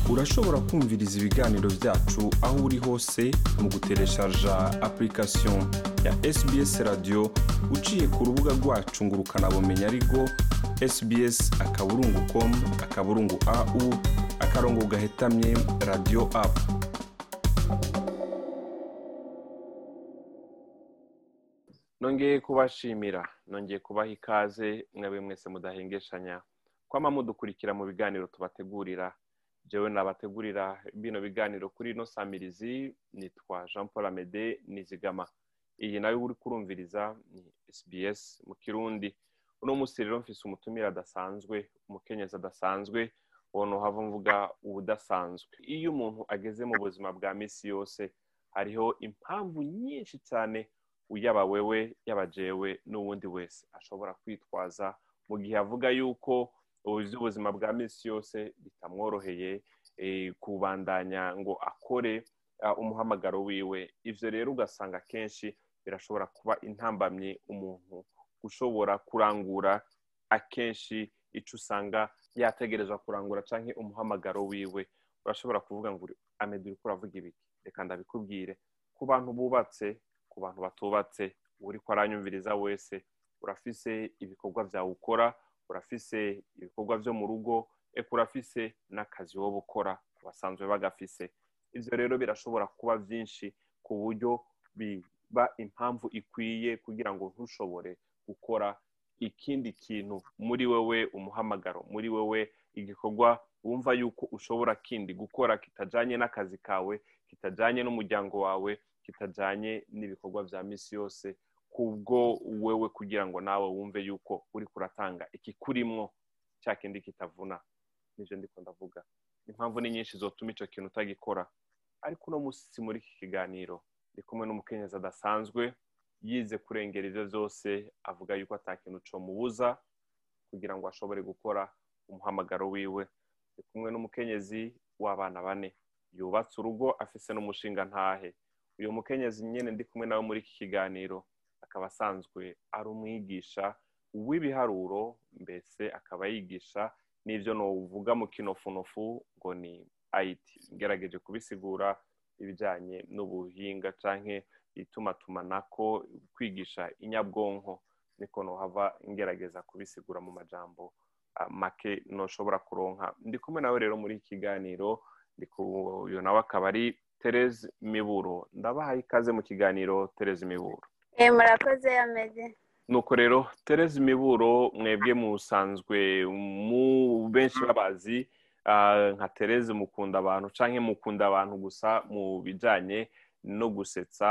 urashobora kumviriza ibiganiro byacu aho uri hose mu gutereshaja application ya sbs radio uciye ku rubuga rwacu ngo ukanabumenya ariko sbs akaburungu com akaburungu au akarongo gahetamye radio apu nongeye kubashimira nongeye kubaha ikaze mwebwe mwese mudahengeshanya kwama mudukurikira mu biganiro tubategurira jewe nabategurira bino biganiro kuri ino samirizi nitwa jean paul amede nizigama iyi nayo uri kurumviriza ni sbs mu kirundi uno munsi rero mfise umutumire adasanzwe umukenyezi adasanzwe uwo hava mvuga ubudasanzwe iyo umuntu ageze mu buzima bwa misi yose hariho impamvu nyinshi cyane yaba wewe yaba jewe n'uwundi wese ashobora kwitwaza mu gihe avuga yuko ubuzima bwa minsi yose bitamworoheye kubandanya ngo akore umuhamagaro wiwe ibyo rero ugasanga akenshi birashobora kuba intambamye umuntu ushobora kurangura akenshi icyo usanga yategerezwa kurangura cyangwa umuhamagaro wiwe urashobora kuvuga ngo amede uri kuravuga ibiki reka ndabikubwire ku bantu bubatse ku bantu batubatse uri ko aranyumviriza wese urafise ibikorwa byawe ukora urafise ibikorwa byo mu rugo eka urafise n'akazi wowe ukora ku basanzwe bagafise ibyo rero birashobora kuba byinshi ku buryo biba impamvu ikwiye kugira ngo ntushobore gukora ikindi kintu muri wowe umuhamagaro muri wowe igikorwa wumva yuko ushobora kindi gukora kitajyanye n'akazi kawe kitajyanye n'umuryango wawe kitajyanye n'ibikorwa bya minsi yose kubwo wewe kugira ngo nawe wumve yuko uri kuratanga ikikurimwo cya kindi kitavuna nibyo ndiko ndavuga impamvu ni nyinshi zotuma icyo kintu utagikora ariko uno munsi muri iki kiganiro ndi kumwe n'umukenyezi adasanzwe yize kurengera ibyo byose avuga yuko atakintu comubuza kugira ngo ashobore gukora umuhamagaro wiwe ndi kumwe n'umukenyezi w'abana bane yubatse urugo afise n'umushinga ntahe uyu mukenyezi nyine ndi kumwe nawe muri iki kiganiro akaba asanzwe ari umwigisha w'ibiharuro mbese akaba yigisha n'ibyo nuvuga mu kinofunofu ngo ni ayiti ngerageje kubisigura ibijyanye n'ubuhinga cyangwa itumatumanako kwigisha inyabwonko niko nuhava ngerageza kubisigura mu majambo make ntushobora kuronka ndi kumwe nawe rero muri iki kiganiro uyu nawe akaba ari Tereze miburo ndabahaye ikaze mu kiganiro Tereze miburo murakoze yameze nuko rero Tereze miburo mwebwe musanzwe mu benshi babazi nka Tereze mukunda abantu cyangwa mukunda abantu gusa mu bijyanye no gusetsa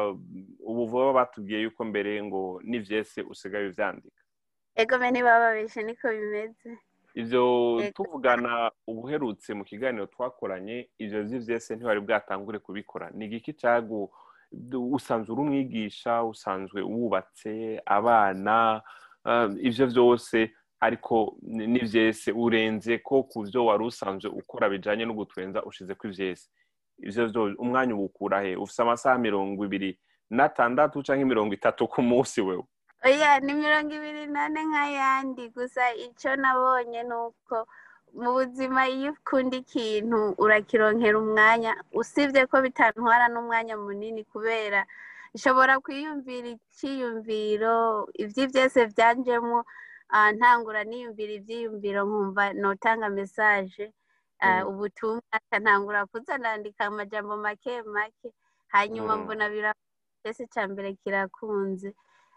ubu vuba batubwiye yuko mbere ngo n'ibyese usigaye ubyandika ego mbe ntibababeshe niko bimeze ibyo tuvugana ubuherutse mu kiganiro twakoranye ibyo byose ntiwari bwatangure kubikora ni igiki cyagu usanzwe uri umwigisha usanzwe wubatse abana ibyo byose ariko n'ibyese urenze ko ku byo wari usanzwe ukora bijyanye no gutwenza ushize ko ibyese ibyo umwanya uwukura he ufite amasaha mirongo ibiri n'atandatu cyangwa mirongo itatu ku munsi wewe oya ni mirongo ibiri nane nk'ayandi gusa icyo nabonye ni uko mu buzima iyo ukunda ikintu urakironkera umwanya usibye ko bitantwara n'umwanya munini kubera nshobora kwiyumvira icyiyumviro ibyo byose byanjemo ntangura niyumvira ibyiyumviro nkumva notanga mesaje ubutumwa ntangura kuza nandika amajambo make make hanyuma mbona birafese cya mbere kirakunze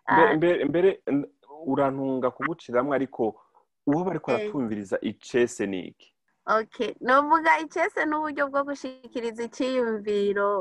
mbere urantunga kuguciramwo ariko uwo bari kuratwumviriza icese ni iki okay novuga icese n'uburyo bwo gushikiriza icyiyumviro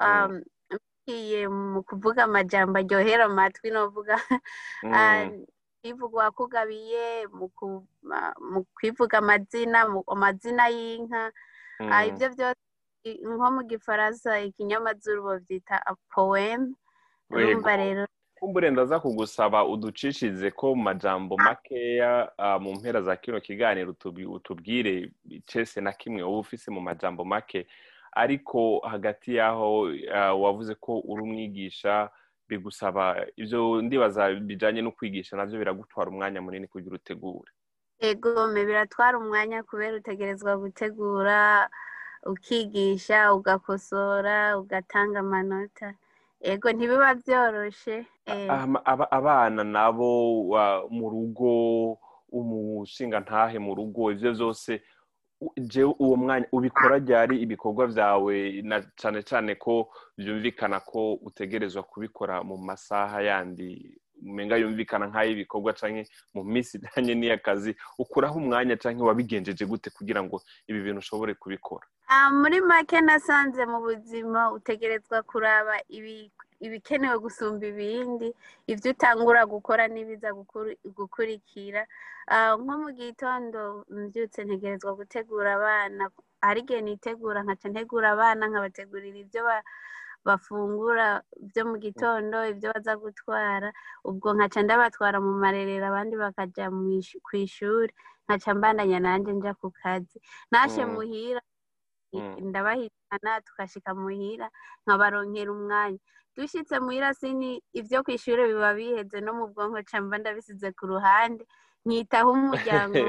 mu kuvuga amajambo aryohera amatwi novuga kwivuga wakugabiye mu kwivuga amazina amazina y'inka ibyo byose nko mu gifaransa ikinyamazuru babyita poeme urumva rero kumbure ndaza kugusaba uducishize ko mu majambo makeya mu mpera za kino kiganiro utubwire cese na kimwe uba ufise mu majambo make ariko hagati y'aho wavuze ko uri umwigisha bigusaba ibyo ndibaza bijyanye no kwigisha nabyo biragutwara umwanya munini kugira utegure egome biratwara umwanya kubera utegerezwa gutegura ukigisha ugakosora ugatanga amanota ego ntibiba byoroshe eh, Ama- aba- abana nabo wa- mu rugo umushinga ntahe mu rugo ivyo vyose u- jewe uwo mwanya ubikora ryari ibikorwa vyawe na cane cane ko vyumvikana ko utegerezwa kubikora mu masaha yandi umenga yumvikana nk'ay'ibikorwa canke mu minsi ijanye n'iyakazi ukuraho umwanya canke wabigenjeje gute kugira ngo ibi bintu ushobore kubikora Ah, muri make nasanze mu buzima utegerezwa kuraba ibi- ibikenewe gusumba ibindi ibyo utangura gukora n'ibiza gukuri- gukurikira Ah, nko mu gitondo mbyutse ntegerezwa gutegura abana hari igihe nitegura nkaca ntegura abana nkabategurira ibyo ba- bafungura byo mu gitondo ibyo baza gutwara ubwo nkaca ndabatwara mu marerero abandi bakaja mw'ish- kw'ishuri nkaca mbandanya nanje nja ku kazi nashe Mm. muhira Mm. ndabahitana tukashika muhira nkabaronkera umwanya dushitse muhira sini ivyo kw'ishure biba biheze no mu bwonko ca mba ndabisize ku ruhande nkitaho umuryango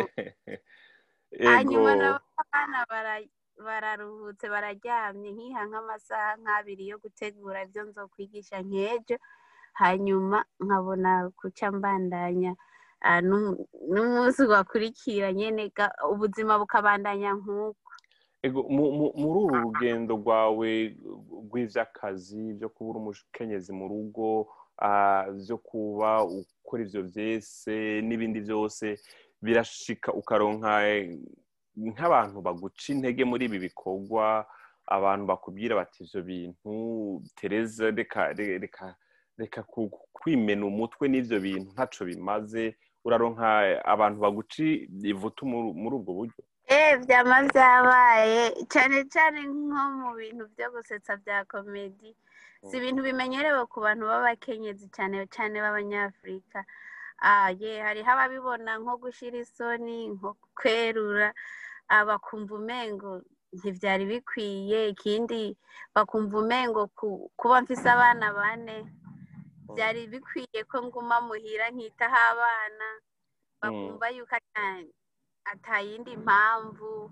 hanyuma ego nabo abana bara- bararuhutse bararyamye nkiha nk'amasaha nk'abiri yo gutegura ivyo nzokwigisha nk'ejo hanyuma nkabona kuca mbandanya ah, n'umu- n'umunsi wakurikira nyene ga- ubuzima bukabandanya nk'uko ego mu- mu- muri uru rugendo rwawe rw'ivy'akazi vyo kuba uri umukenyezi mu rugo ah, vyo kuba ukora ivyo vyese n'ibindi vyose birashika ukaronka eh, nk'abantu baguca intege muri ibi bikorwa abantu bakubwira bati ivyo bintu tereza reka re- reka reka ku- kwimena umutwe n'ivyo bintu ntaco bimaze uraronka abantu baguca ivutu muri muri ubwo buryo Eh, vyama vyabaye cane cane nko mu bintu vyo gusetsa vya komedi si ibintu bimenyerewe ku bantu b'abakenyezi cane cane b'abanyafurika ah, ye hariho ababibona nko gushira isoni nko kwerura ah, bakumva umengo ntivyari bikwiye ikindi bakumva umengo ku- kuba mfise abana bane vyari bikwiye ko nguma muhira nkitaho abana bakumva yuko ata- atayindi mpamvu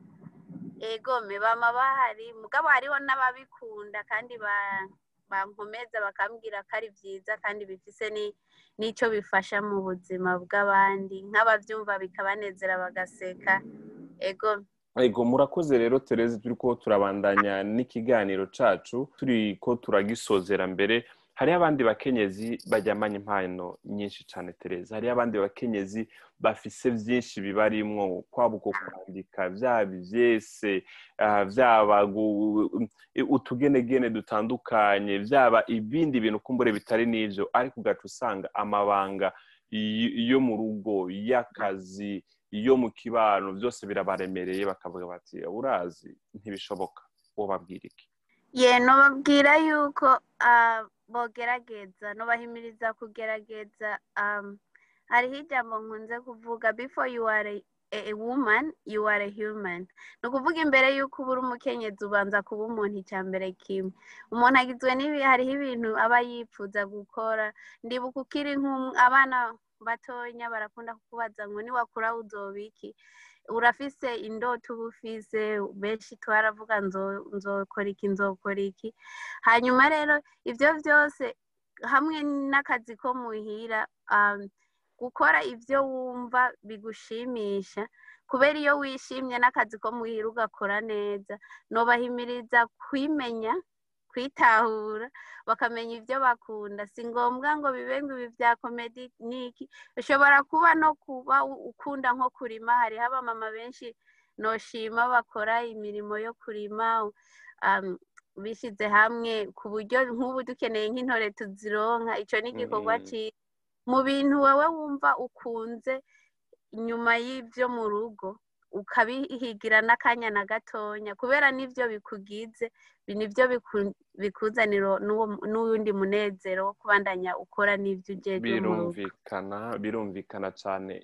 egome bama bahari mugabo hariho n'ababikunda kandi ba- bankomeza bakambwira ko ari vyiza kandi bifise ni- n'ico bifasha mu buzima bw'abandi nk'abavyumva bikabanezera bagaseka ego Ego murakoze rero Tereze turiko turabandanya n'ikiganiro cacu turiko turagisozera mbere hariho abandi bakenyezi baryamanye impano nyinshi cane Tereze hariho abandi bakenyezi bafise vyinshi bibarimwo kwaba uko kwandika vyaba ivyese ah, vyaba gu- utugenegene dutandukanye vyaba ibindi bintu kumbure bitari n'ivyo ariko ugaca usanga amabanga y- yo mu rugo y'akazi iyo mu kibano byose birabaremereye bakavuga bati urazi ntibishoboka wobabwira iki ye nobabwira yuko ah, bogerageza nobahimiriza kugerageza um, hariho ijambo nkunze kuvuga before you are a, a woman you are a human ni ukuvuga imbere y'uko uba uri umukenyezi ubanza kuba umuntu icya mbere kimwe umuntu agizwe n'ibi hariho ibintu aba yipfuza gukora ndibuka ukiri nk'abana batonya barakunda kukubaza ngo niwakura uzoba iki urafise indoto uba ufise benshi twaravuga nzo- nzokora iki nzokora iki hanyuma rero ibyo byose hamwe n'akazi ko muhira um, gukora ibyo wumva bigushimisha kubera iyo wishimye n'akazi ko muhira ugakora neza nobahimiriza kwimenya kwitahura bakamenya ibyo bakunda si ngombwa ngo bibe ngo ibi bya komedi niki ushobora kuba no kuba u- ukunda nko kurima hariho abamama benshi noshima bakora imirimo yo kurima um, bishyize hamwe ku buryo nk'ubu dukeneye nk'intore tuzironka icyo ni igikorwa Mm. cyiza mu bintu wowe wumva ukunze inyuma y'ibyo mu rugo ukabihigira n'akanya na gatonya kubera n'ibyo bikugize bi- nibyo biku- bikuzanira n'uwo- n'uwundi munezero wo kubandanya ukora n'ibyo ujejwe mu rugo birumvikana birumvikana cyane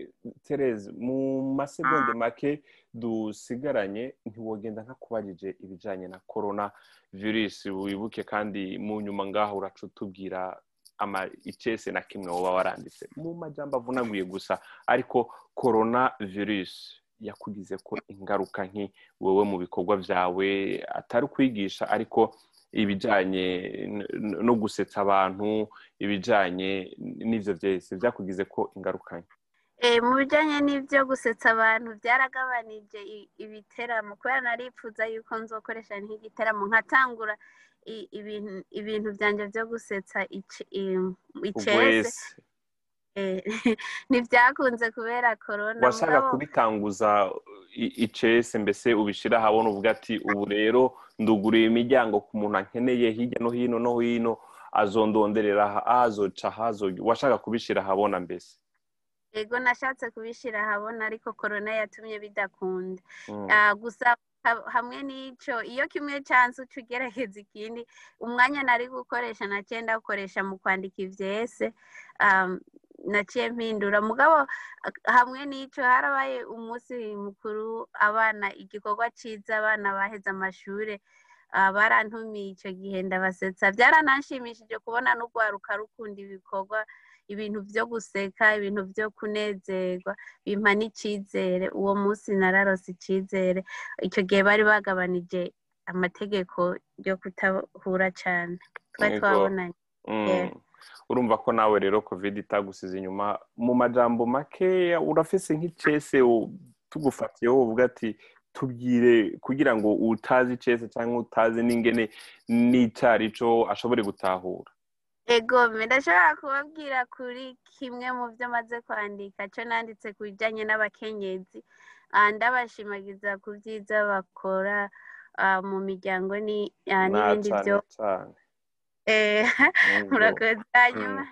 Tereze mu masegonde make dusigaranye ntiwogenda nkakubajije ibijanye na corona virusi wibuke kandi mu nyuma ngaho uraca utubwira ama icese na kimwe woba waranditse mu majambo avunaguye gusa ariko corona virus yakugize ko ingaruka nki wowe mu bikorwa byawe atari kwigisha ariko ibijyanye n- no gusetsa abantu ibijyanye n'ibyo byose byakugize ko ingaruka nke Eh, mu bijyanye n'ibyo gusetsa abantu byaragabanije i- ibiteramo kubera naripfuza yuko nzokoresha nk'igiteramo nkatangura i- ibintu ibintu byanjye byo gusetsa ice- i- icese ubwese Eh, ntibyakunze kubera korona washaka kubitanguza i- icese mbese ubishira ahabona uvuga ati ubu rero nduguriye imiryango ku muntu ankeneye hirya no hino no hino azondonderera aha azoca hazo washaka kubishira ahabona mbese yego nashatse kubishyira ahabona ariko korona yatumye bidakunda Mm. Ah, gusa ha- hamwe n'icyo iyo kimwe cyanze uca ugerageza ikindi umwanya nari gukoresha naciye ndawukoresha mu kwandika ibyese um, naciye mpindura mugabo ah, hamwe n'icyo harabaye umunsi mukuru abana igikorwa cyiza abana baheze amashuri ah, barantumiye icyo gihe ndabasetsa byarananshimishije kubona n'urwaruka rukunda ibikorwa ibintu byo guseka ibintu byo kunezerwa bimpa n'icyizere uwo munsi nararose icyizere icyo gihe bari bagabanije amategeko yo kutahura cyane twari Yego. twabonanye Mm. Yeah. urumva ko nawe rero covid itagusize inyuma mu majambo makeya urafise nk'icese u- tugufatiyeho uvuga ati tubwire kugira ngo utazi icese cyangwa utazi n'ingene n'icarico ashobore gutahura ego ndashobora kubabwira kuri kimwe mu byo maze kwandika cyo nanditse ku bijyanye n'abakenyezi Ah, ndabashimagiza ku byiza bakora ah, mu miryango ni- ah, na n'ibindi cane byo cane Eh, Yego. murakoze hanyuma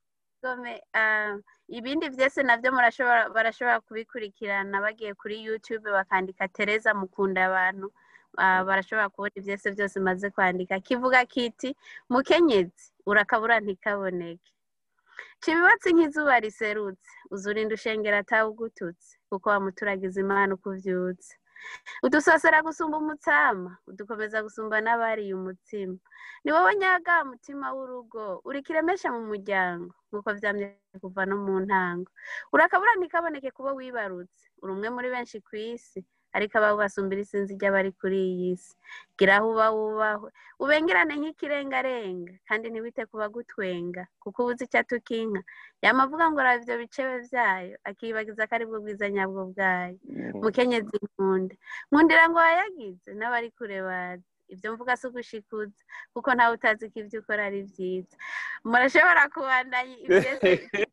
gome ah, ibindi byose nabyo murashobora barashobora kubikurikirana bagiye kuri youtube bakandika tereza mukunda abantu Ah, barashobora kubona ibyose byose maze kwandika kivuga kiti mukenyezi urakabura ntikaboneke cibibatsi nk'izuba riserutse uzurinda ushengera atawugututse kuko wamuturagiza imana uko uvyutse udusosera gusumba umutsama udukomeza gusumba n'abariye umutsima ni wowe nyaga mutima w'urugo uri kiremesha mu muryango nk'uko vyamye kuva no mu ntango urakabura ntikaboneke kubo wibarutse uri umwe muri benshi ku isi ariko abawe basumbira isinzi ry'abari kuri iyi si gira aho uba wubahwe ubengerane nk'ikirengarenga kandi ntiwite ku bagutwenga kuko ubuze icyo atukinka yama avuga ngo raba ivyo bicebe vyayo akiyibagiza ko ari bwo bwiza nyabwo bwayo Mm. mukenyezi nkunda nkundira ngo wayagize n'abari kure bazi ibyo mvuga si ugushikuza kuko ntawe utazi ko ibyo ukora ari byiza murashobora kubandanya ibyese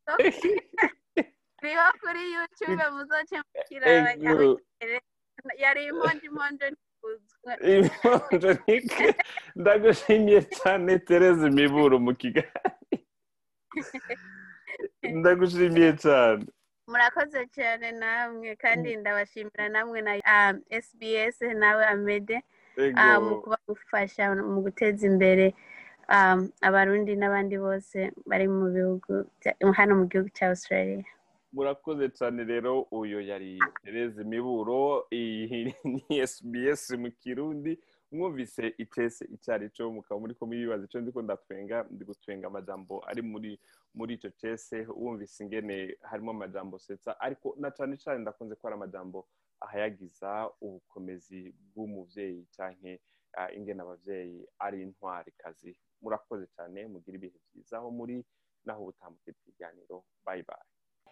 biriho kuri youtube muzoce mukiraba Ego. yari impondo impondo ntikuzwe Imponjo nike ndagushimiye cyane tereza imiburo mu kigali ndagushimiye cyane murakoze cyane namwe kandi ndabashimira namwe na um, sbs nawe amede ah, mu Ego. kuba gufasha mu guteza imbere um, abarundi n'abandi bose bari mu bihugu bya- hano mu gihugu cya australia murakoze cyane rero uyu yari tereza imiburo iyi ni sbs mu kirundi mwumvise icese icyo ari cyo mukaba muri ko mwibaza icyo ndiko ndatwenga ndi gutwenga amajambo ari muri muri icyo cese wumvise ingene harimo amajambo setsa ariko na cyane cyane ndakunze ko ari amajambo ahayagiza ubukomezi bw'umuvyeyi canke ah, ingene abavyeyi ari intwari kazi murakoze cyane mugira ibihe byiza aho muri naho ubutambukira ikiganiro bye bye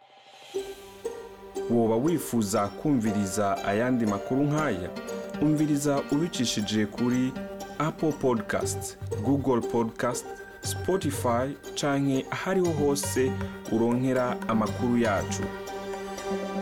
woba wifuza kumviriza ayandi makuru nk'aya umviriza ubicishije kuri apple podcast google podcast spotify canke ahariho hose uronkera amakuru yacu